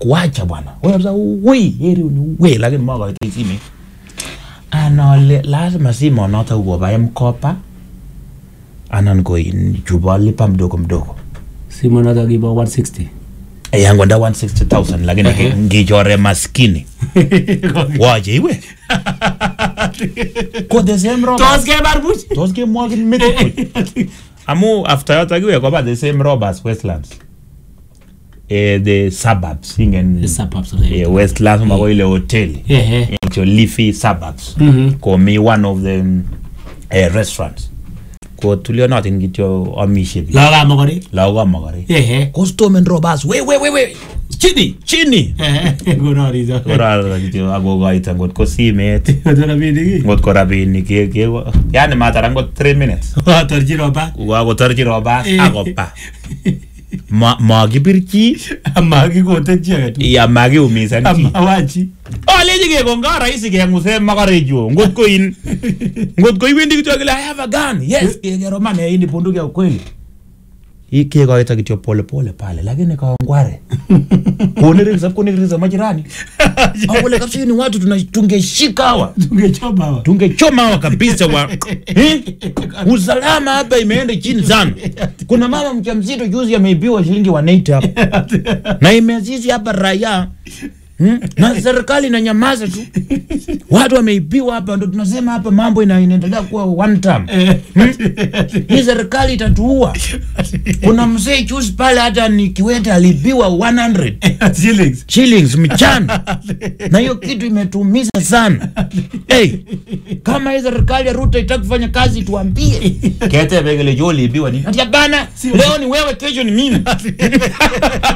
kuacha bwana wewe kabisa ui heri ni we lakini makoitoi simet anale lazima simonoto koba mkopa anan ko in chubo lipa mdogo mdogo simonoto kibo 160 yangu nda 160000 lakini Ehe. ngichore maskini wache iwe ko the same robbers tos kebar buch tos kemwogin metit buch amu after yoto kiwe koba the same robbers westlands eh, the suburbs ingen The suburbs of the- eh, westlands mako ile hoteli Ehe. into leafy suburbs Mhm. komi one of the mm, eh, restaurants ko tulionotin kityo amishe biik lagokab mokorik lagok ab mokorek ehe kostomen robbers we we we we chini chini ehe konoriso korara kityo akokoito ngot ko simet koto rabinik ngot ko rabinik ke- ke- yani matara ngot 3 minutes otorchi roba kakotorchi robas Eh. akopa Ma- makibirchi amakikoten chi agetugul ya makiumisan chi amawachi olechi kekonga rahisi keng'use makarechu ngot ko in ngot ko iwendi kityo kile i have a gun yes keroman hii ni bunduki ya ukweli Hii kekoito kityo pole pole pale lakini kawangware kunirisa kunirisa majirani au kule kabisa hii ni watu tuna- tungeshika hawa tungechoma hawa tungechoma hawa kabisa wa eh? usalama hapa imeenda chini sana kuna mama mjamzito juzi ameibiwa shilingi 180 hapa na imezizi hapa raia Hmm? na serikali inanyamaza tu watu wameibiwa hapa ndo tunasema hapa mambo ina- inaendelea kuwa one time hii serikali itatuua kuna mzee juzi pale hata ni kiwete aliibiwa 100 shillings shillings mchana na hiyo kitu imetuumiza sana hey, kama hii serikali ya ruto itaki kufanya kazi tuambie kete vegele jo uliibiwa nini ati hapana leo ni wewe kesho ni mimi